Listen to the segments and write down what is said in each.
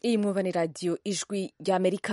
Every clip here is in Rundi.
iyi mwumva ni radiyo ijwi ry'amerika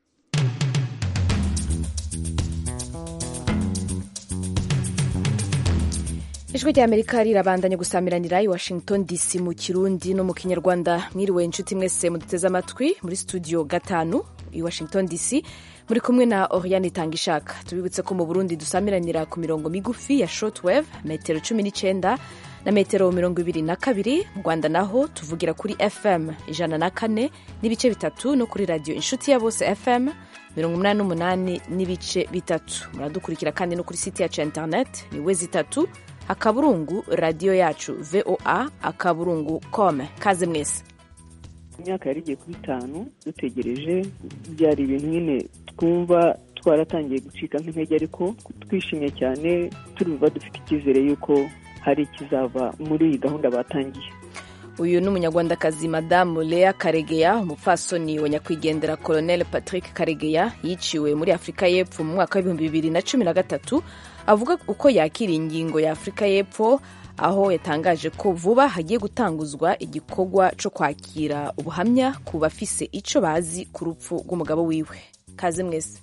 ijwi ry'amerika rirabandanya gusamiranira i washington dc mu kirundi no mu kinyarwanda mwiriwe inshuti mwese muduteze amatwi muri studio gatanu i washington dc muri kumwe na oriane itangishaka tubibutse ko mu burundi dusamiranira ku mirongo migufi ya shortwave metero cumi n'icyenda na metero mirongo ibiri na kabiri mu rwanda naho tuvugira kuri fm ijana na kane n'ibice bitatu no kuri radiyo inshuti ya bose fm mirongo umunani n'umunani n'ibice bitatu muradukurikira kandi no kuri site yacu ya internet ni we zitatu akaburungu radiyo yacu voa akaburungu com kaze mwese imyaka yari igiye kuba itanu dutegereje byari ibintu nyine twumva twaratangiye gucika nk'intege ariko twishimye cyane turuva dufite icyizere y'uko hari ikizava muri iyi gahunda batangiye uyu ni umunyarwandakazi madamu lea karegeya umupfasoni wa nyakwigendera colonel patrick karegeya yiciwe muri afurika y'epfo mu mwaka w'ibihumbi bibiri na cumi na gatatu avuga uko yakira ingingo ya afurika y'epfo aho yatangaje ko vuba hagiye gutanguzwa igikorwa cyo kwakira ubuhamya ku bafise icyo bazi ku rupfu rw'umugabo wiwe kaze mwese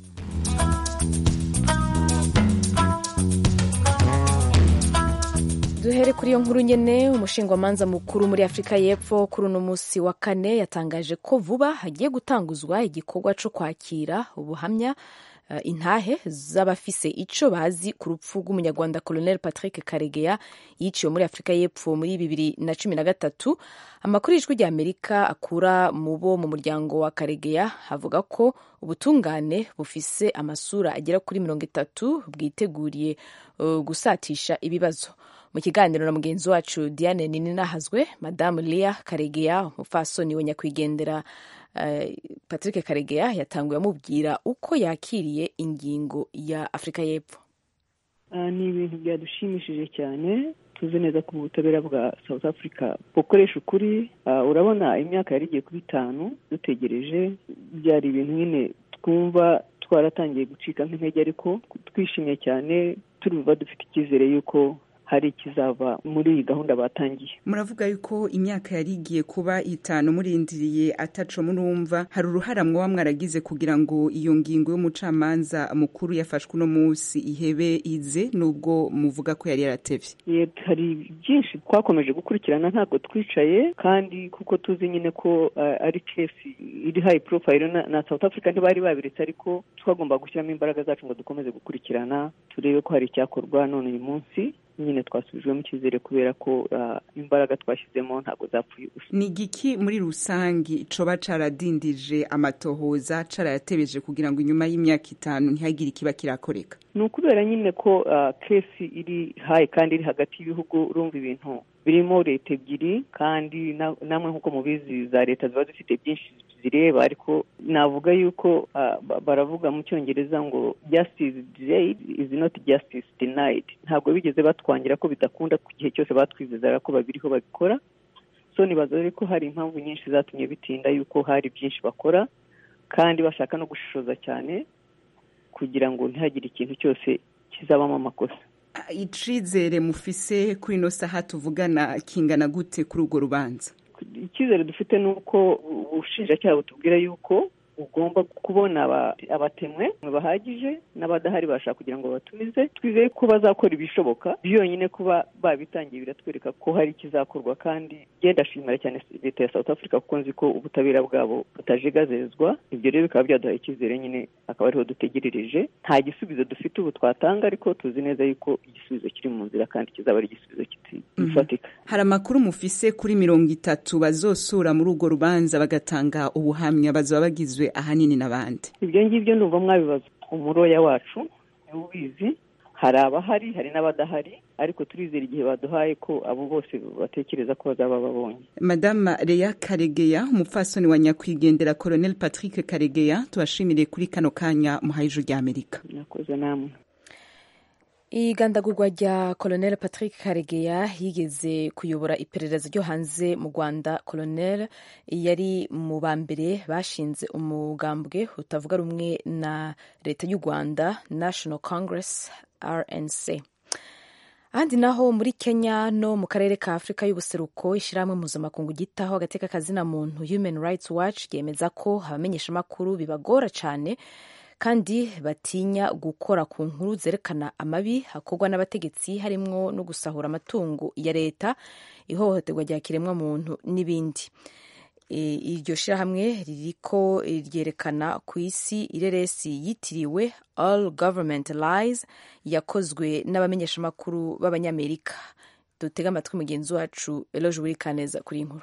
duhere kuri iyo nkuru nyene umushingwamanza mukuru muri afurika y'epfo kuri uno munsi wa kane yatangaje ko vuba hagiye gutanguzwa igikorwa cyo kwakira ubuhamya uh, intahe z'abafise ico bazi ku rupfu rw'umunyarwanda colonel patrick karegeya yiciwe muri afurika y'epfo muri bibiri na cumi na gatatu amakuru y'ijwi rya amerika akura mu bo mu muryango wa karegeya avuga ko ubutungane bufise amasura agera kuri mirongo itatu bwiteguriye uh, gusatisha ibibazo mu kiganiro na mugenzi wacu diane nininahazwe madamu lia karegeya umupfasoni wa nyakwigendera uh, patrick karegeya yatanguye amubwira uko yakiriye ingingo ya afurika y'epfo uh, ni ibintu byadushimishije cyane tuzi neza ko ubutabera bwa south africa bukoresha ukuri uh, urabona imyaka yari igiye kuba itanu dutegereje byari ibintu nyine twumva twaratangiye gucika nk'intege ariko twishimye cyane turuva dufite icyizere y'uko hari ikizava muri iyi gahunda batangiye muravuga yuko imyaka yari igiye kuba itanu murindiriye ataco murumva hari uruhara mwoba mwaragize kugira ngo iyo ngingo y'umucamanza mukuru yafashwe uno munsi ihebe ize nubwo muvuga ko yari yaratevye hari byinshi twakomeje gukurikirana ntabwo twicaye kandi kuko tuzi nyine ko uh, ari kesi iri high profile na, na south africa ntibari babiretse ariko twagomba gushyiramo imbaraga zacu ngo dukomeze gukurikirana turebe ko hari icyakorwa none uyu munsi nyine twasubijwemo icyizere kubera ko imbaraga twashyizemo ntabwo zapfuye ubusa ni igiki muri rusange coba caradindije amatohoza carayatebeje kugira ngo inyuma y'imyaka itanu ntihagire ikiba kirakoreka ni ukubera nyine ko kesi iri hayi kandi iri hagati y'ibihugu urumva ibintu birimo leta ebyiri kandi namwe nk'uko mubizi za leta ziba zifite byinshi zireba ariko navuga yuko baravuga mu cyongereza ngo justice delayed is not justice denied ntabwo bigeze batwangira ko bidakunda ku gihe cyose batwizezaga ko babiriho babikora so nibaza rero ko hari impamvu nyinshi zatumye bitinda yuko hari byinshi bakora kandi bashaka no gushishoza cyane kugira ngo ntihagire ikintu cyose kizabamo amakosa icizere mufise kuri ino saha tuvugana kingana gute kuri urwo rubanza icyizere dufite ni uko ubushinjacyaha butubwira yuko ugomba kubona abatemwe bahagije n'abadahari bashaka kugira ngo batumize twizeye ko bazakora ibishoboka byonyine kuba babitangiye biratwereka ko hari ikizakorwa kandi genda ashimira cyane leta ya south africa kuko nzi ko ubutabera bwabo butajegazezwa ibyo rero bikaba byaduhaye icyizere nyine akaba ariho dutegerereje nta gisubizo dufite ubu twatanga ariko tuzi neza yuko igisubizo kiri mu nzira kandi kizaba ari igisubizo gifatika hari amakuru mufise kuri mirongo itatu bazosura muri urwo rubanza bagatanga ubuhamya bazaba bagizwe ahanini n'abandi ibyo ngibyo ndumva mwabibaza umuroya wacu niwe ubizi hari abahari hari n'abadahari ariko turizera igihe baduhaye ko abo bose batekereza ko bazaba babonye madama Leya karegeya umupfasoni wa nyakwigendera colonel patrick karegeya tubashimire kuri kano kanya muhaye ijuru rya amerika murakoze namwe igandagurwa rya colonel patrick karegeya yigeze kuyobora iperereza ryo hanze mu rwanda colonel yari mu ba mbere bashinze umugambwe utavuga rumwe na leta y'u rwanda national congress rnc ahandi naho muri kenya no mu karere ka afurika y'ubuseruko ishyirahamwe mpuzamakungu gitaho agateka kazina muntu human rights watch ryemeza ko abamenyeshamakuru bibagora cyane kandi batinya gukora ku nkuru zerekana amabi hakorwa n'abategetsi harimwo no gusahura amatungo ya leta ihohoterwa rya kiremwamuntu n'ibindi iryo shyirahamwe ririko ryerekana ku isi ireresi yitiriwe all government lies yakozwe n'abamenyeshamakuru b'abanyamerika dutega amatwi mugenzi wacu eloje wirikaneza kuri inkuru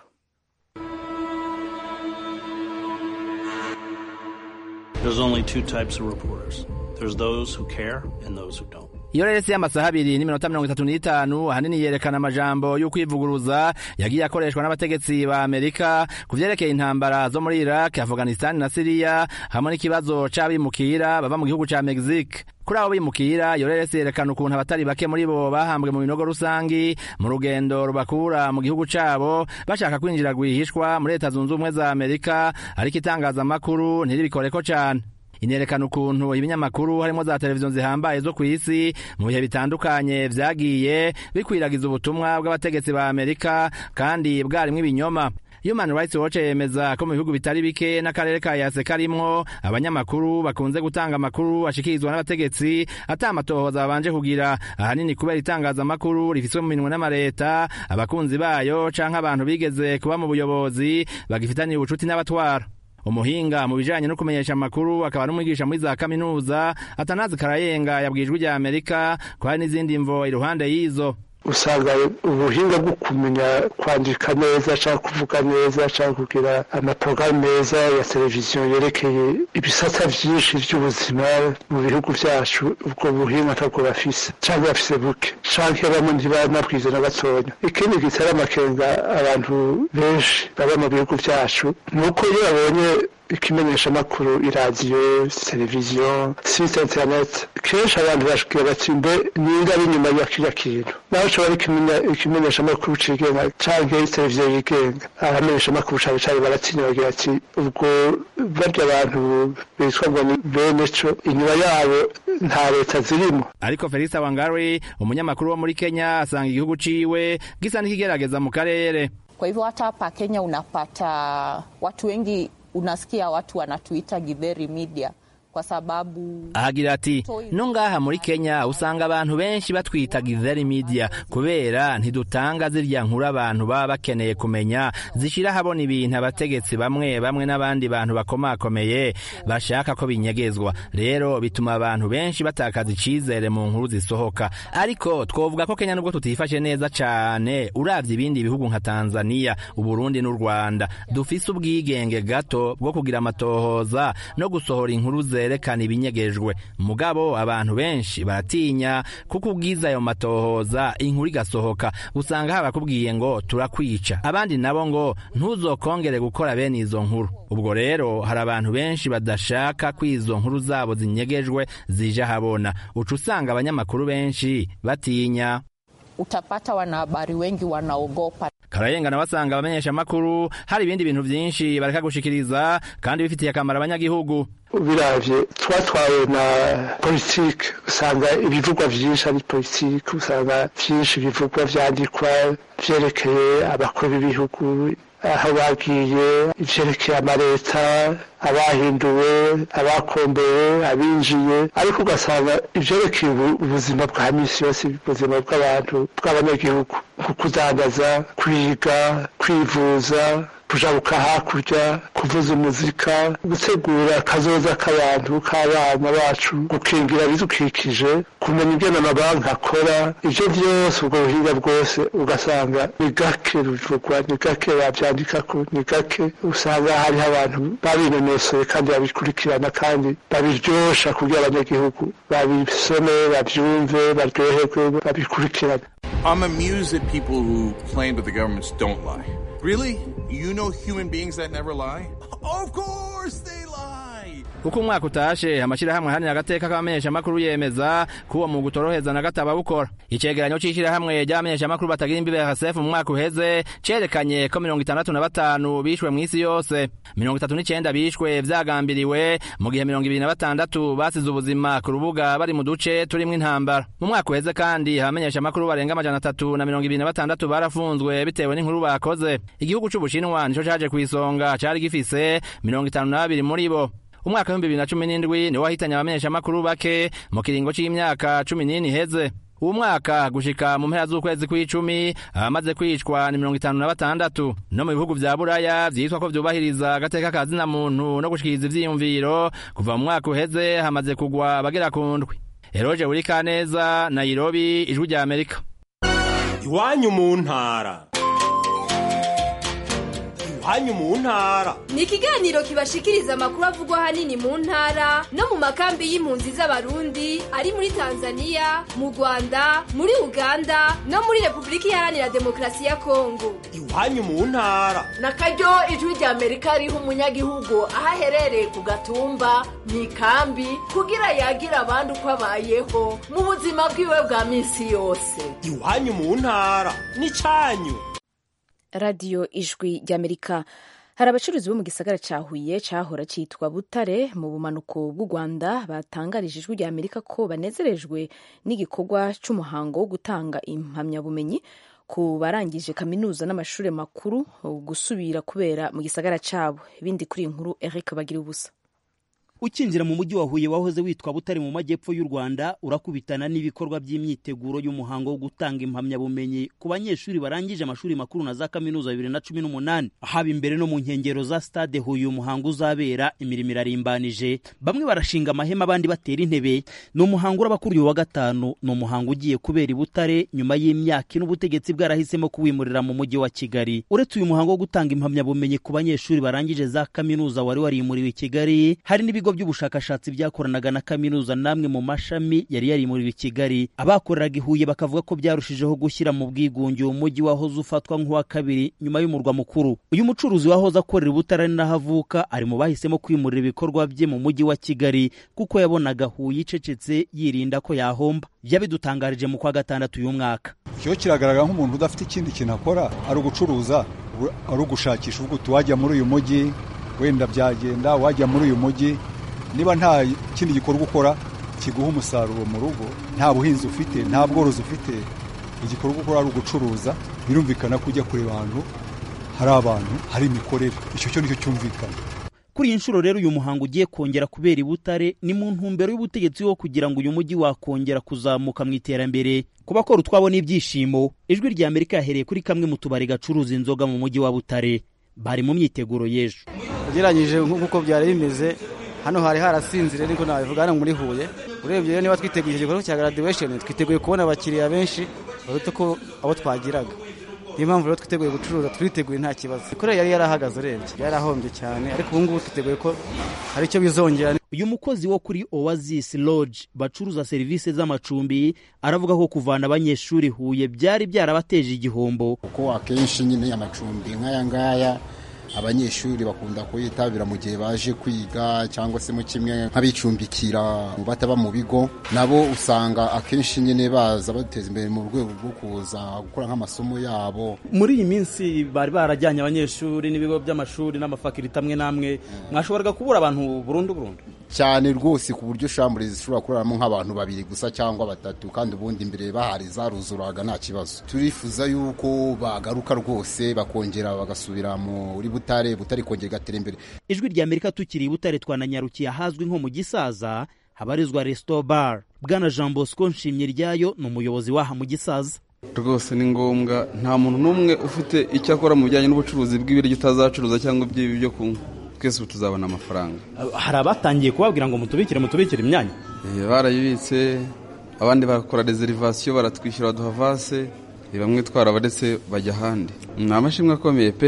There's only two types of reporters. There's those who care and those who don't. iyo reresi y'amasaha abiri n'iminota mirongo itatu n'itanu ahanini yerekana amajambo y'ukwivuguruza yagiye akoreshwa n'abategetsi ba amerika ku vyerekeye intambara zo muri iraq afghanistan na siriya hamwe n'ikibazo c'abimukira bava mu gihugu ca mexique kuri abo bimukira iyo reresi yerekana ukuntu abatari bake muri bo bahambwe mu binogo rusangi mu rugendo rubakura mu gihugu cabo bashaka kwinjira rwihishwa muri leta zunze ubumwe za amerika ariko itangazamakuru ntiribikoreko cane inerekana ukuntu ibinyamakuru harimo za televiziyo zihambaye zo ku isi mu bihe bitandukanye vyagiye bikwiragiza ubutumwa bw'abategetsi ba amerika kandi bwarimwo ibinyoma Human Rights Watch yemeza ko mu bihugu bitari bike n'akarere ka yase karimwo abanyamakuru bakunze gutanga amakuru ashikirizwa n'abategetsi ata amatohoza babanje kugira ahanini kubera itangazamakuru rifiswe mu minwe n'amareta abakunzi bayo canke abantu bigeze kuba mu buyobozi bagifitaniye ubucuti n'abatwara umuhinga mu bijanye no kumenyesha amakuru akaba n'umwigisha muri za kaminuza atanazi karayenga yabwijwe rya amerika ko hari n'izindi mvo iruhande y'izo usanga ubuhinga bwo kumenya kwandika neza cyangwa kuvuga neza cyangwa kugira amaporogaramu meza ya televiziyo yerekeye ibisata byinshi by'ubuzima mu bihugu byacu ubwo buhinga ntabwo bafise cyangwa bafise buke cyangwa bamwe ntibanabwize na gatonya ikindi gitera amakenga abantu benshi baba mu bihugu byacu ni uko iyo babonye ikimenyeshamakuru iradiyo televiziyo site interineti kenshi abantu bashobora bati mbe ninga ari inyuma ya kiriya kintu naho ushobora ikimenyeshamakuru cigenga canke televiziyo yigenga abamenyeshamakuru cane cane baratinya bagira ati ubwo barya abantu bitwa ngo ni bene co inyuma yabo nta leta zirimo ariko felix wangari umunyamakuru wo muri kenya asanga igihugu ciwe gisa n'ikigerageza mu karere kwa hivyo hata hapa kenya unapata watu wengi unasikia watu wanatuita githeri media kwa sababu ahagira ati no ngaha muri kenya usanga abantu benshi batwita githeri media kubera ntidutanga zirya nkuru abantu baba bakeneye kumenya zishira habona ibintu abategetsi bamwe bamwe n'abandi bantu bakomakomeye bashaka ko binyegezwa rero bituma abantu benshi batakaza icizere mu nkuru zisohoka ariko twovuga ko kenya nubwo tutifashe neza cane uravye ibindi bihugu nka tanzania uburundi n'u rwanda dufise ubwigenge gato bwo kugira amatohoza no gusohora inkuru ze zerekana ibinyegejwe mugabo abantu benshi baratinya kuko ubwiza ayo matohoza inkuru igasohoka usanga habakubwiye ngo turakwica abandi nabo ngo ntuzokongere gukora bene izo nkuru ubwo rero hari abantu benshi badashaka ko izo nkuru zabo zinyegejwe zije habona uca usanga abanyamakuru benshi batinya utapata wanahabari wengi wanaogopa karayenga nawe asanga abamenyesha amakuru hari ibindi bintu vyinshi bareka gushikiriza kandi bifitiye akamaro abanyagihugu biravye twatwawe na politike usanga ibivugwa vyinshi ari politike usanga vyinshi bivugwa vyandikwa vyerekeye abakuru b'ibihugu aho bagiye ivyerekeye amaleta abahinduwe abakombewe abinjiye ariko ugasanga ivyerekeye ubuzima bwa misi yose ubuzima bw'abantu bw'abanyagihugu nko kudandaza kwiga kwivuza kujabuka hakurya kuvuza umuzika gutegura akazoza k'abantu k'abana bacu gukingira ibidukikije kumenya ingene amabanki akora ivyo vyose ubwo buhinga bwose ugasanga ni gake ruvugwa ni gake bavyandikako ni gake usanga hariho abantu babinonosoye kandi babikurikirana kandi babiryosha kugira abanyagihugu babisome bavyumve baryoherwe babikurikirane I'm amused at people who claim that the governments don't lie. Really? You know human beings that never lie? Of course they lie! uko umwaka utashe amashirahamwe ahanira agateka k'abamenyeshamakuru yemeza ko uwo mwuga utoroheza na gato abawukora icegeranyo c'ishirahamwe ry'abamenyeshamakuru batagira imbibe RSF mu mwaka uheze cerekanye ko mirongo itandatu na batanu bishwe mw'isi yose mirongo itatu n'icenda bishwe vyagambiriwe mu gihe mirongo ibiri na batandatu basize ubuzima ku rubuga bari mu duce turimwo intambara mu mwaka uheze kandi abamenyeshamakuru barenga amajana atatu na mirongo ibiri na batandatu barafunzwe bitewe n'inkuru bakoze igihugu c'ubushinwa nico caje kw'isonga cari gifise mirongo itanu na babiri muri bo umwaka w'ibihumbi bibiri na cumi n'indwi niwo wahitanye abamenyeshamakuru bake mu kiringo c'imyaka cumi n'ine iheze uwo mwaka gushika mu mpera z'ukwezi kw'icumi abamaze kwicwa ni mirongo itanu na batandatu no mu bihugu vya buraya vyitwa ko vyubahiriza agateka ka zina muntu no gushikiriza ivyiyumviro kuva mu mwaka uheze hamaze kugwa abagera ku ndwi eroje burikaneza nairobi ijwi rya amerika iwanyu mu ntara iwanyu mu ntara ni ikiganiro kibashikiriza amakuru avugwa ahanini mu ntara no mu makambi y'impunzi z'abarundi ari muri tanzania mu rwanda muri uganda no muri repubulika iharanira demokarasi ya kongo iwanyu mu ntara na karyo ijwi rya amerika riha umunyagihugu aho aherereye ku gatumba mu ikambi kugira yagira abandi uko abayeho mu buzima bwiwe bwa minsi yose iwanyu mu ntara n'icanyu radiyo ijwi ry'amerika hari abacuruzi bo mu gisagara cya huye cyahora cyitwa butare mu bumanuko bw'u rwanda batangarije ijwi rya amerika ko banezerejwe n'igikorwa cy'umuhango wo gutanga impamyabumenyi ku barangije kaminuza n'amashuri makuru gusubira kubera mu gisagara cyabo ibindi kuri iyi nkuru eric bagira ubusa ukinjira mu mujyi wa Huye wahoze witwa Butare mu majyepfo y'u Rwanda urakubitana n'ibikorwa by'imyiteguro y'umuhango wo gutanga impamyabumenyi ku banyeshuri barangije amashuri makuru na za kaminuza bibiri na cumi n'umunani haba imbere no mu nkengero za stade Huye umuhango uzabera imirimo irarimbanije bamwe barashinga amahema abandi batera intebe ni umuhango uraba kuri uyu wa gatanu ni umuhango ugiye kubera i Butare nyuma y'imyaka ine ubutegetsi bwarahisemo kuwimurira mu mujyi wa Kigali uretse uyu muhango wo gutanga impamyabumenyi ku banyeshuri barangije za kaminuza wari warimuriwe i Kigali hari n'ibigo ibigo by'ubushakashatsi byakoranaga na kaminuza namwe mu mashami yari yarimuriwe i Kigali abakoreraga i Huye bakavuga ko byarushijeho gushyira mu bwigunge uwo mujyi wahoze ufatwa nk'uwa kabiri nyuma y'umurwa mukuru uyu mucuruzi wahoze akorera ubutare n'aho avuka ari mu bahisemo kwimurira ibikorwa bye mu mujyi wa Kigali kuko yabonaga Huye icecetse yirinda ko yahomba yabidutangarije mu kwa gatandatu uyu mwaka cyo kiragaragara nk'umuntu udafite ikindi kintu akora ari ugucuruza ari ugushakisha uvuga uti wajya muri uyu mujyi wenda byagenda wajya muri uyu mujyi niba nta kindi gikorwa ukora kiguha umusaruro mu rugo nta buhinzi ufite nta bworozi ufite igikorwa ukora ari ugucuruza birumvikana ko ujya kureba ahantu hari abantu hari imikorere icyo cyo nicyo cyumvikana kuri iyi nshuro rero uyu muhango ugiye kongera kubera i Butare ni mu ntumbero y'ubutegetsi wo kugira ngo uyu mujyi wakongera kuzamuka mu iterambere ku bakora utwabo n'ibyishimo ijwi rya Amerika yahereye kuri kamwe mu tubari gacuruza inzoga mu mujyi wa Butare bari mu myiteguro y'ejo ugereranyije nk'uko byari bimeze hano hari harasinzire niko nabivuga hano muri Huye urebye rero niba twiteguye igikorwa cya graduation twiteguye kubona abakiriya benshi baruta ko abo twagiraga niyo mpamvu rero twiteguye gucuruza twiteguye nta kibazo ikorera yari yarahagaze urebye yarahombye cyane ariko ubu ngubu twiteguye ko hari icyo bizongera uyu mukozi wo kuri Oasis Lodge bacuruza serivisi z'amacumbi aravuga ko kuvana abanyeshuri Huye byari byarabateje igihombo kuko akenshi nyine amacumbi nk'aya ngaya abanyeshuri bakunda kuyitabira mu gihe baje kwiga cyangwa se mu kimwe nk'abicumbikira bataba mu bigo nabo usanga akenshi nyine baza bateza imbere mu rwego rwo kuza gukora nk'amasomo yabo muri iyi minsi bari barajyanye abanyeshuri n'ibigo by'amashuri n'amafakirite amwe n'amwe mwashoboraga kubura abantu burundu burundu cyane rwose ku buryo shambure zishobora kuraramo nk'abantu babiri gusa cyangwa batatu kandi ubundi imbere bahari zaruzuraga nta kibazo turifuza yuko bagaruka rwose bakongera bagasubira muri butare butare kongera igatera imbere ijwi rya amerika tukiri i butare twananyarukiye ahazwi nko mu gisaza habarizwa resto bar bwana jean bosco nshimye ryayo ni umuyobozi w'aha mu gisaza rwose ni ngombwa nta muntu n'umwe ufite icyo akora mu bijyanye n'ubucuruzi bw'ibiryo utazacuruza cyangwa iby'ibi byo kunywa twese ubu tuzabona amafaranga hari abatangiye kubabwira ngo mutubikire mutubikire imyanya barayibitse abandi bakora rezerivasiyo baratwishyura baduha vase bamwe twarabaretse bajya ahandi ni amashimwe akomeye pe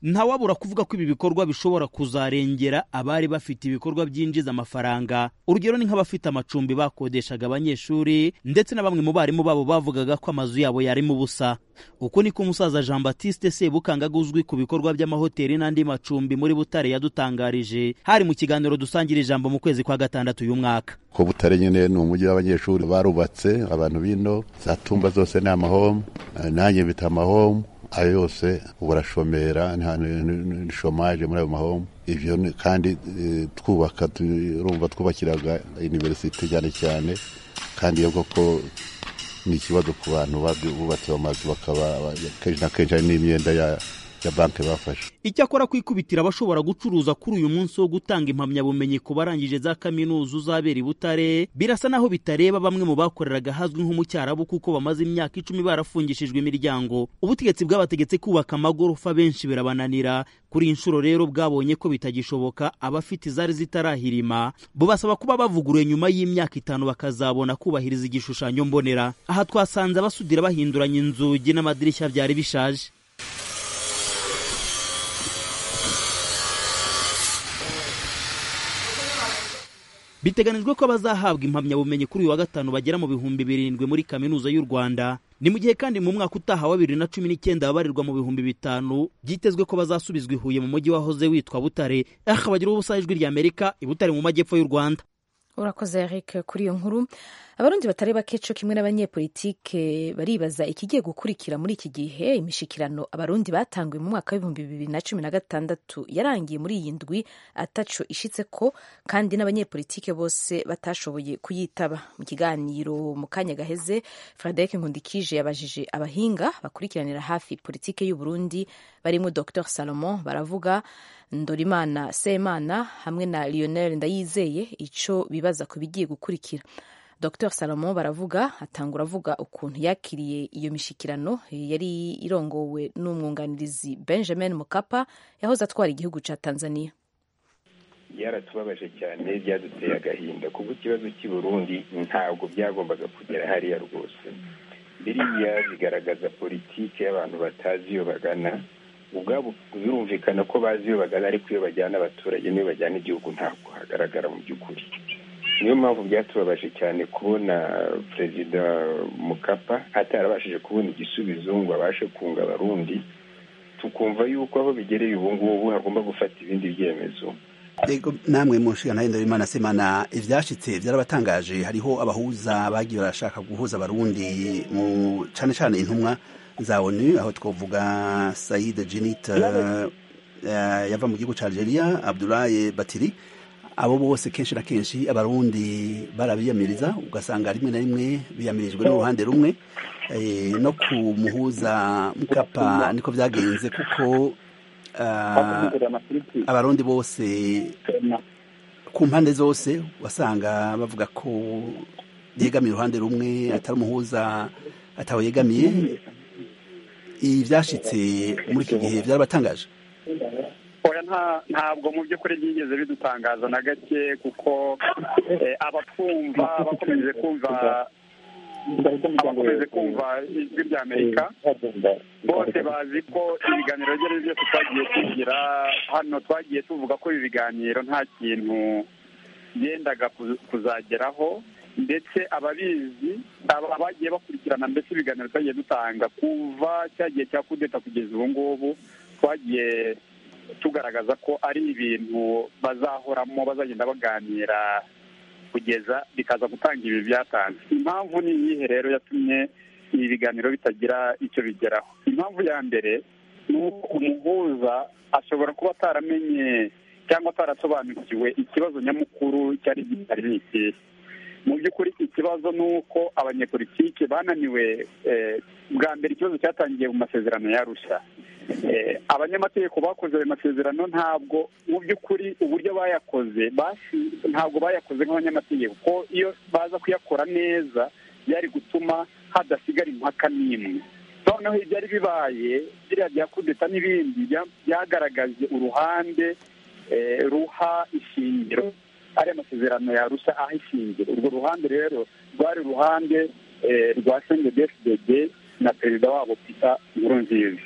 ntawabura kuvuga ko ibi bikorwa bishobora kuzarengera abari bafite ibikorwa byinjiza amafaranga urugero ni nk'abafite amacumbi bakodeshaga abanyeshuri ndetse na bamwe mu barimu babo bavugaga ko amazu yabo yarimo ubusa uko niko umusaza jean batiste sebukangaga uzwi ku bikorwa by'amahoteli n'andi macumbi muri butare yadutangarije hari mu kiganiro dusangira ijambo mu kwezi kwa gatandatu uyu mwaka ko butare nyine ni umujyi w'abanyeshuri barubatse abantu bino za tumba zose ni amahomu nanjye mfite amahomu ayo yose ubu arashomera ni shomaje muri ayo mahomu ibyo kandi twubaka urumva twubakiraga iniverisite cyane cyane kandi iyo koko ni ikibazo ku bantu bubatse amazu bakaba kenshi na kenshi hari n'imyenda ya ya banki bafashe icyakora kwikubitira abashobora gucuruza kuri uyu munsi wo gutanga impamyabumenyi ku barangije za kaminuza uzabera i butare birasa naho bitareba bamwe mu bakoreraga hazwi nko mu cyarabu kuko bamaze imyaka icumi barafungishijwe imiryango ubutegetsi bwabategetse kubaka amagorofa benshi birabananira kuri iyi nshuro rero bwabonye ko bitagishoboka abafite izari zitarahirima bo basaba kuba bavuguruye nyuma y'imyaka itanu bakazabona kubahiriza igishushanyo mbonera aha twasanze abasudira bahinduranya inzugi n'amadirishya byari bishaje biteganijwe ko abazahabwa impamyabumenyi kuri uyu wa gatanu bagera mu bihumbi birindwi muri kaminuza y'u rwanda ni mu gihe kandi mu mwaka utaha wa bibiri na cumi n'icyenda babarirwa mu bihumbi bitanu byitezwe ko bazasubizwa i huye mu mujyi wahoze witwa butare aha bagira ubusa ijwi rya amerika i butare mu majyepfo y'u rwanda urakoze eric kuri iyo nkuru abarundi batari bake co kimwe n'abanyepolitike baribaza ikigiye gukurikira muri iki gihe imishikirano abarundi batanguye mu mwaka w'ibihumbi bibiri na cumi na gatandatu yarangiye muri iyi ndwi ataco ishitse ko kandi n'abanyepolitike bose batashoboye kuyitaba mu kiganiro mu kanya gaheze frederic nkundikije yabajije abahinga bakurikiranira hafi politike y'uburundi barimo dr salomon baravuga ndorimana semana hamwe na lionel ndayizeye ico bibaza ku bigiye gukurikira dr salomo baravuga atangura avuga ukuntu yakiriye iyo mishikirano yari irongowe n'umwunganirizi benjamin mukapa yahoze atwara igihugu ca tanzania byaratubabaje cyane byaduteye agahinda kuko ikibazo cy'i burundi ntabwo byagombaga kugera hariya rwose biriya bigaragaza politiki y'abantu batazi iyo bagana ubwabo birumvikana ko bazi iyo bagana ariko iyo bajyana abaturage n'iyo bajyana igihugu ntabwo hagaragara mu by'ukuri niyo mpamvu byatubabaje cyane kubona perezida mukapa atarabashije kubona igisubizo ngo abashe kunga abarundi tukumva yuko aho bigereye ubu ngubu hagomba gufata ibindi byemezo Ego namwe mu nshinga nayo Imana semana ivyashitse byarabatangaje hariho abahuza bagiye barashaka guhuza abarundi mu cane cane intumwa za ONU aho twovuga Said Jinit uh, yava mu gihugu ca Algeria Abdoulaye Batiri abo bose kenshi na kenshi abarundi barabiyamiriza ugasanga rimwe na rimwe biyamirijwe n'uruhande rumwe e, no ku muhuza mukapa niko vyagenze kuko abarundi bose ku mpande zose wasanga bavuga ko yegamiye uruhande rumwe atari umuhuza atawe yegamiye ibi byashitse muri iki gihe byarabatangaje ntabwo mu by'ukuri byigeze bidutangaza na gake kuko abatwumva bakomeje kumva abakomeje kumva ijwi rya amerika bose bazi ko ibiganiro ibyo ari byo byose twagiye tugira hano twagiye tuvuga ko ibi biganiro nta kintu byendaga kuzageraho ndetse ababizi abagiye bakurikirana mbese ibiganiro twagiye dutanga kuva cya gihe cya kudeta kugeza ubu ngubu twagiye tugaragaza ko ari ibintu bazahoramo bazagenda baganira kugeza bikaza gutanga ibi byatanze impamvu ni iyihe rero yatumye ibi biganiro bitagira icyo bigeraho impamvu ya mbere ni uko umuhuza ashobora kuba ataramenye cyangwa atarasobanukiwe ikibazo nyamukuru cyari gihari ni ikihe mu by'ukuri ikibazo ni uko abanyepolitike bananiwe bwa mbere ikibazo cyatangiye mu masezerano yarusha abanyamategeko bakoze ayo masezerano ntabwo mu by'ukuri uburyo bayakoze ntabwo bayakoze nk'abanyamategeko kuko iyo baza kuyakora neza byari gutuma hadasigara impaka n'imwe noneho ibyari bibaye biriya bya kudeta n'ibindi byagaragaje uruhande ruha ishingiro ariya masezerano yarusha aho ishingiro urwo ruhande rero rwari uruhande rwa sendedefudede na perezida wabo pita nkurunziza ibyo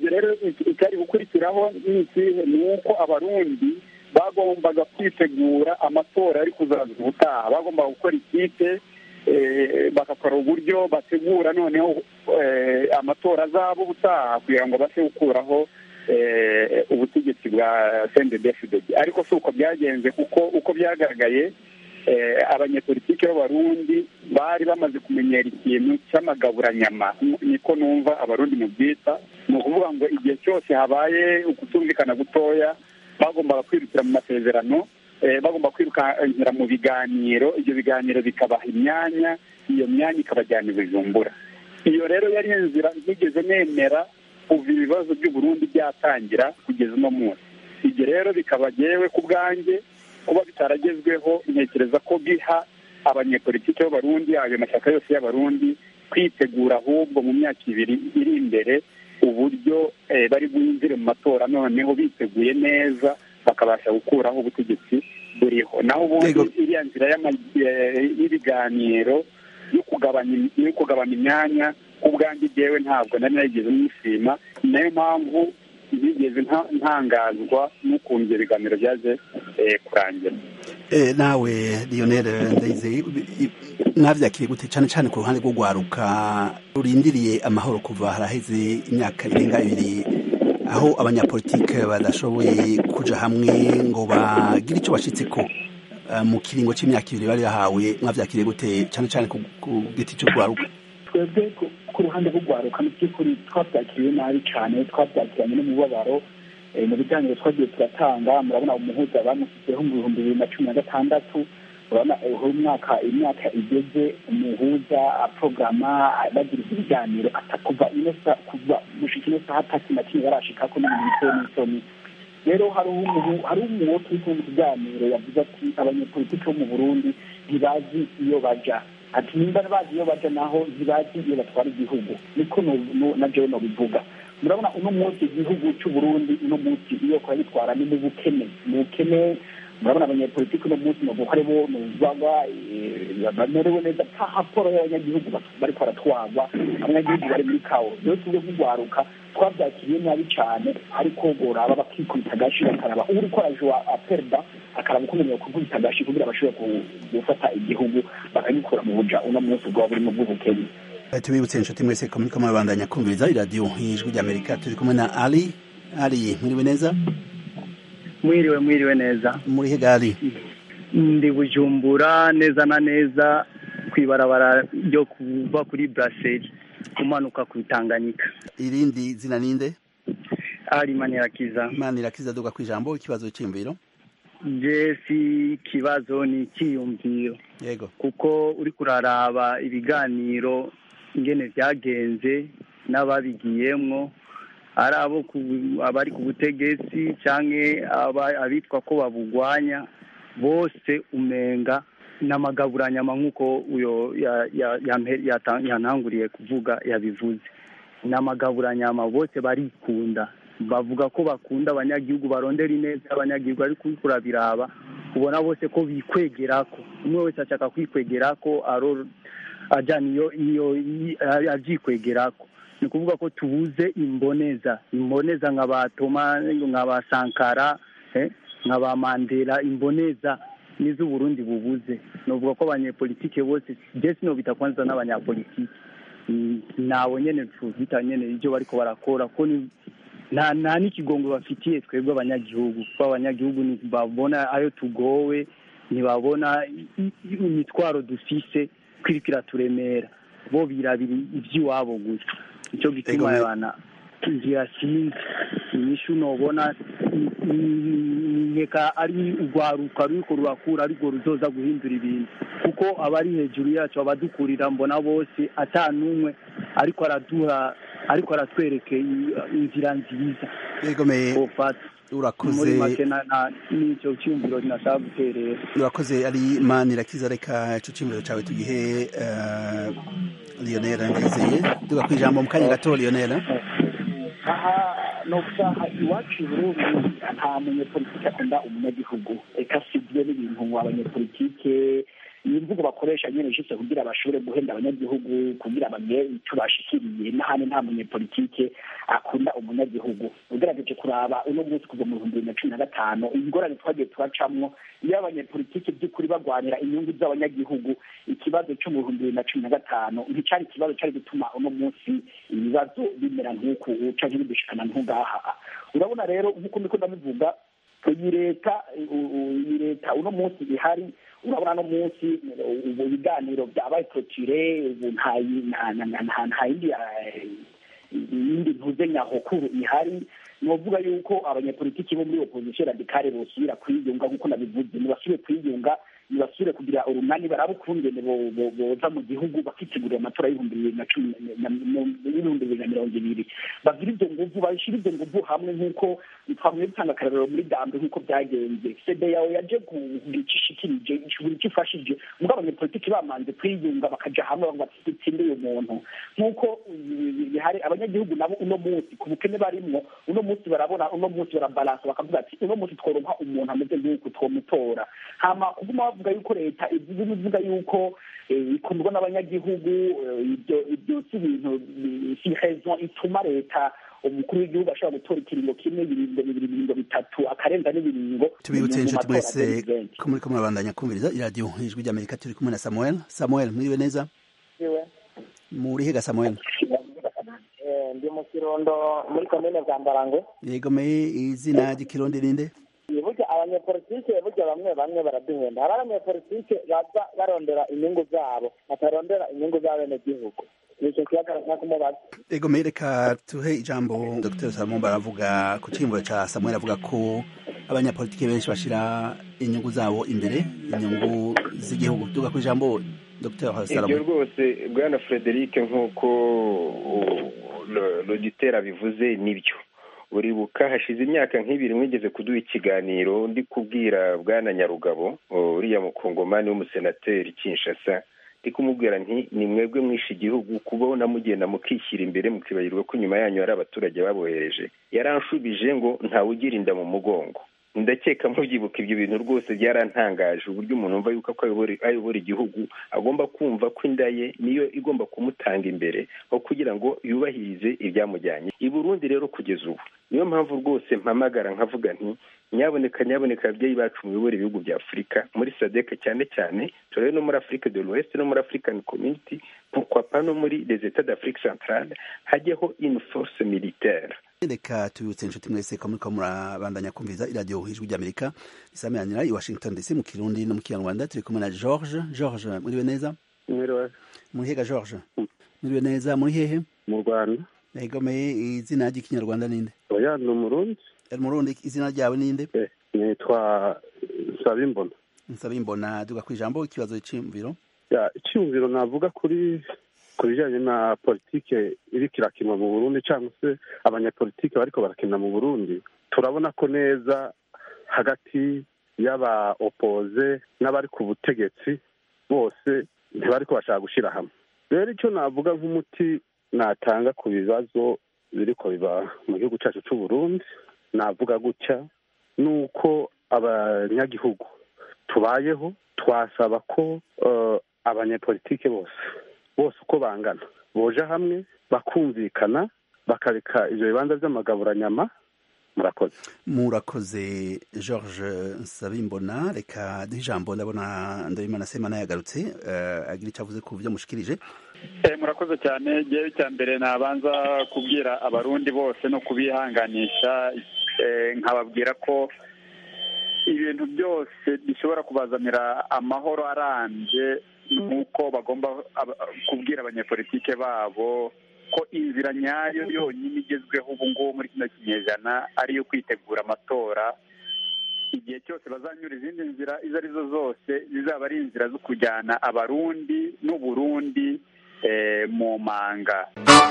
ibyo rero icyari gukurikiraho ni ikihe ni uko abarundi bagombaga kwitegura amatora ari kuzaza ubutaha bagombaga gukora ikipe bagakora uburyo bategura noneho amatora azaba ubutaha kugira ngo base gukuraho ubutegetsi bwa sendedefidedi ariko si uko byagenze kuko uko byagaragaye abanyepolitike b'abarundi bari bamaze kumenyera ikintu cy'amagaburanyama niko numva abarundi mu byita ni ukuvuga ngo igihe cyose habaye ukutumvikana gutoya bagombaga kwirukira mu masezerano bagomba kwirukankira mu biganiro ibyo biganiro bikabaha imyanya iyo myanya ikabajyana i bujumbura iyo rero yari inzira ntigeze nemera kuva ibibazo by'uburundi byatangira kugeza uno munsi ibyo rero bikaba yewe ku bwanjye kuba bitaragezweho ntekereza ko biha abanyepolitiki b'abarundi ayo mashyaka yose y'abarundi kwitegura ahubwo mu myaka ibiri iri imbere uburyo bari bwinjire mu matora noneho biteguye neza bakabasha gukuraho ubutegetsi buriho naho ubundi iriya nzira y'ibiganiro yo kugabanya imyanya ku bwanjye byewe ntabwo nari narigeze mwishima ni nayo mpamvu ntigeze ntangazwa n'ukuntu ibyo biganiro byaje kurangira nawe lionel ndayizeye mwabyakiriye gute cyane cyane ku ruhande rwo rwaruka rurindiriye amahoro kuva haraheze imyaka irenga ibiri aho abanyapolitike badashoboye kuja hamwe ngo bagire icyo bashyitse ko mu kiringo cy'imyaka ibiri bari bahawe mwabyakiriye gute cyane cyane ku giti cy'urwaruka twebwe ku ruhande rw'urwaruka mu by'ukuri twabyakiriye nabi cyane twabyakiranye n'umubabaro mu biganiro twagiye turatanga murabona umuhuza bamushyizeho mu bihumbi bibiri na cumi na gatandatu urabona umwaka imyaka igeze umuhuza porogaramu bagira ibiganiro kuva ino kuva mushika ino saha atatu na kimwe barashika ko n'ibintu bitewe n'isoni rero hari umuwoto uri mu kiganiro yavuze ati abanyepolitiki bo mu burundi ntibazi iyo baja ati nimba bazi iyo baja naho ntibazi iyo batwara igihugu niko na jewe nobivuga murabona uno munsi igihugu cy'uburundi uno munsi iyo kuragitwara ni mu bukene mu bukene murabona abanyepolitiki uno munsi novuga ari bo nuvaga bamerewe neza nta raporo y'abanyagihugu bariko baratwarwa abanyagihugu bari muri kawo rero tubwe nk'urwaruka twabyakiriye nabi cyane ariko boraba bakikubita agashi bakaraba uri ko araje wa perda akaraba uko kukubita agashi kugira bashobore gufata igihugu bakagikura mu buja uno munsi bwaba burimo bw'ubukene tubibutse inshuti mwese ko muriko murabandanya kumviriza iradiyo ijwi ry'amerika turi kumwe na ali ali mwiriwe neza mwiriwe mwiriwe neza muri hegali ndi bujumbura neza na neza ku ibarabara ryo kuva kuri buraseri umanuka ku bitanganyika irindi zina ninde ari manirakiza manirakiza duga ku ijambo ikibazo cy'imviro je si ikibazo ni icyiyumviro yego kuko uri kuraraba ibiganiro ingene byagenze n'ababigiyemwo ari abo abari ku butegetsi cyangwa abitwa ko babugwanya bose umenga n'amagaburanyama nk'uko uyo yantanguriye kuvuga yabivuze n'amagaburanyama bose barikunda bavuga ko bakunda abanyagihugu barondera ineza y'abanyagihugu ariko uriko urabiraba ubona bose ko bikwegerako umwe wese ashaka kwikwegerako ajyana iyo iyo abyikwegerako ni ukuvuga ko tubuze imboneza imboneza nka ba toma nka ba sankara nka ba mandela imboneza nizo uburundi bubuze novuga ko abanyepolitike bose je sinobita kwanza n'abanyapolitike nabo nyene tuvita nyene ivyo bariko barakora ko nta nta n'ikigongo bafitiye twebwe abanyagihugu kuko abanyagihugu ntibabona ayo tugowe ntibabona imitwaro dufise kwiriko iraturemera bo birabira ivy'iwabo gusa nico gituma abana ngira sinzi inyishu nobona nkeka ari urwaruka ruriko rurakura ariko ruzoza guhindura ibintu kuko abari hejuru yacu abadukurira mbona bose ata n'umwe ariko araduha ariko aratwereke inzira nziza urakoze muri make n'icyo cyumviro nashaka guterera urakoze ari manirakiza reka ico cyumviro cawe tugihe lionel ndizeye duga ku ijambo mu kanya gato lionel aha no gusaha iwacu i burundi nta munyepolitike akunda umunyagihugu reka sibyo n'ibintu abanyepolitike iyi mvugo bakoresha nyine ishitse kugira bashobore guhenda abanyagihugu kugira bamenye icyo bashikiriye n'ahandi nta munyepolitike akunda umunyagihugu ugerageje kuraba uno munsi kuva mu bihumbi bibiri na cumi na gatanu ingorane twagiye turacamwo iyo abanyepolitike by'ukuri bagwanira inyungu z'abanyagihugu ikibazo cyo mu bihumbi bibiri na cumi na gatanu nticyari ikibazo cyari gutuma uno munsi ibibazo bimera nk'uku canke bidushikana nk'ugaha urabona rero nk'uko ndiko ndabivuga iyi leta iyi leta uno munsi ihari urabona no munsi ubu ibiganiro byabaye protire ubu nta yindi yindi ntuze nyahokuru ihari novuga yuko abanyepolitiki bo muri opposition radikale bosubira kwiyunga nk'uko nabivuze ntibasubire kwiyunga ntibasubire kugira urunani baraba ukungene boza mu gihugu bakitegurira amatora y'ibihumbi bibiri na cumi n'ibihumbi bibiri na mirongo ibiri bagira ibyo nguvu bashyira ibyo nguvu hamwe nk'uko twamwe dutanga akarorero muri dambe nk'uko byagenze sede yawe yaje kugira icyo ishikirije buri icyo ifashije ubwo abanyepolitiki bamanze kwiyunga bakaja hamwe bavuga ati dutsinde uyu muntu nk'uko bihari abanyagihugu nabo uno munsi ku bukene barimwo uno munsi barabona uno munsi barabalansa bakavuga ati uno munsi tworonka umuntu ameze nk'uku twomutora hama kuguma bavuga yuko leta ivuga yuko ikundwa n'abanyagihugu ibyo ibyo si ibintu si raison ituma leta umukuru w'igihugu ashobora gutora ikiringo kimwe ibiringo bibiri ibiringo bitatu akarenza n'ibiringo tubibutse inshuti mwese ko muri ko murabandanya kumviriza iradiyo ijwi ry'amerika turi kumwe na samuel samuel mwiriwe neza muri hega samuel ndi mu kirundo muri komine bwambarangwe yego me izina ry'ikirundi ninde burya abanyepolitike burya bamwe bamwe baraduhenda hari abanyepolitike baza barondera inyungu zabo batarondera inyungu z'abenegihugu nicyo kibazo nshaka kumubaza ego me reka tuhe ijambo dr salomon baravuga ku cyimbo ca samuel avuga ko abanyapolitike benshi bashira inyungu zabo imbere inyungu z'igihugu tuga ku ijambo dr salomon ibyo rwose bwana frederic nk'uko logitera bivuze nibyo uribuka hashize imyaka nk'ibiri mwigeze kuduha ikiganiro ndi kubwira bwana nyarugabo uriya mukongomani w'umusenateri kinshasa ndi kumubwira nti ni mwebwe mwishe igihugu kubona mugenda mukishyira imbere mukibagirwa ko inyuma yanyu hari abaturage babohereje yaranshubije ngo ntawe ugira inda mu mugongo ndakeka mubyibuka ibyo bintu rwose byarantangaje uburyo umuntu wumva yuko ayobora igihugu agomba kumva ko inda ye niyo igomba kumutanga imbere aho kugira ngo yubahirize ibyamujyanye i burundi rero kugeza ubu niyo mpamvu rwose mpamagara nkavuga nti nyaboneka nyaboneka ababyeyi bacu muyobora ibihugu bya afurika muri sadek cyane cyane turebe no muri afurika de l'ouest no muri african community pourquoi no muri les etats d'afrique centrale hajyeho une force militaire reka tubibutse inshuti mwese ko muriko murabandanya kumviriza iradiyo ijwi ry'amerika isameranira i washington dc mu kirundi no mu kinyarwanda turi kumwe na george george muriwe neza mwiriwe muri hega george muriwe neza muri hehe mu rwanda yegomeye izina ry'ikinyarwanda ninde oya ni umurundi umurundi izina ryawe ninde nitwa nsabimbona nsabimbona duga ku ijambo ikibazo cy'imviro icyumviro navuga kuri ku bijyanye na politike iri kirakinwa mu burundi cyangwa se abanyapolitike bariko barakina mu burundi turabona ko neza hagati y'aba opoze n'abari ku butegetsi bose ntibariko bashaka gushyira hamwe rero icyo navuga nk'umuti natanga ku bibazo biriko biba mu gihugu cyacu cy'u Burundi navuga gutya ni uko abanyagihugu tubayeho twasaba ko abanyepolitike bose bose uko bangana boja hamwe bakumvikana bakareka ivyo bibanza vy'amagaburanyama murakoze murakoze george nsabimbona reka duhe ijambo ndabona ndabimana semana yagarutse uh, agira icyo avuze ku byo mushikirije murakoze cyane ngewe cya mbere nabanza kubwira abarundi bose no kubihanganisha nkababwira ko ibintu byose bishobora kubazanira amahoro arambye nk'uko bagomba kubwira abanyepolitike babo ko inzira nyayo yonyine igezweho ubu ngubu muri kino kinyejana ari iyo kwitegura amatora igihe cyose bazanyura izindi nzira izo ari zo zose zizaba ari inzira zo kujyana abarundi n'uburundi mu manga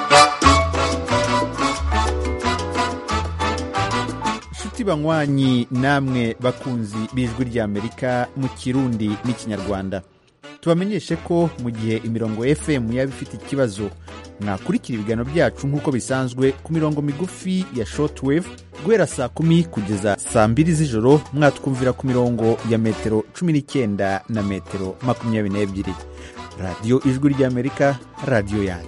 inshuti banywanyi namwe bakunzi b'ijwi ry'amerika mu kirundi n'ikinyarwanda tubamenyeshe ko mu gihe imirongo fm yaba ifite ikibazo mwakurikira ibiganiro byacu nk'uko bisanzwe ku mirongo migufi ya shortwave guhera saa kumi kugeza saa mbiri z'ijoro mwatwumvira ku mirongo ya metero cumi n'icyenda na metero makumyabiri n'ebyiri radiyo ijwi ry'amerika radiyo yanyu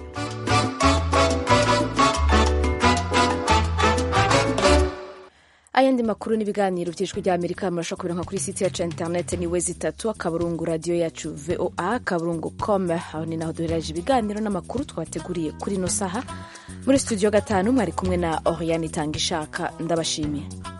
ayandi makuru n'ibiganiro by'ijwi ry'amerika murashobora kubira nka kuri site yacu ya interineti ni we zitatu akaburungu radiyo yacu voa akaburungu com aho ni naho duherereje ibiganiro n'amakuru twabateguriye kuri ino saha muri studio gatanu mwari kumwe na oriane itanga ishaka ndabashimiye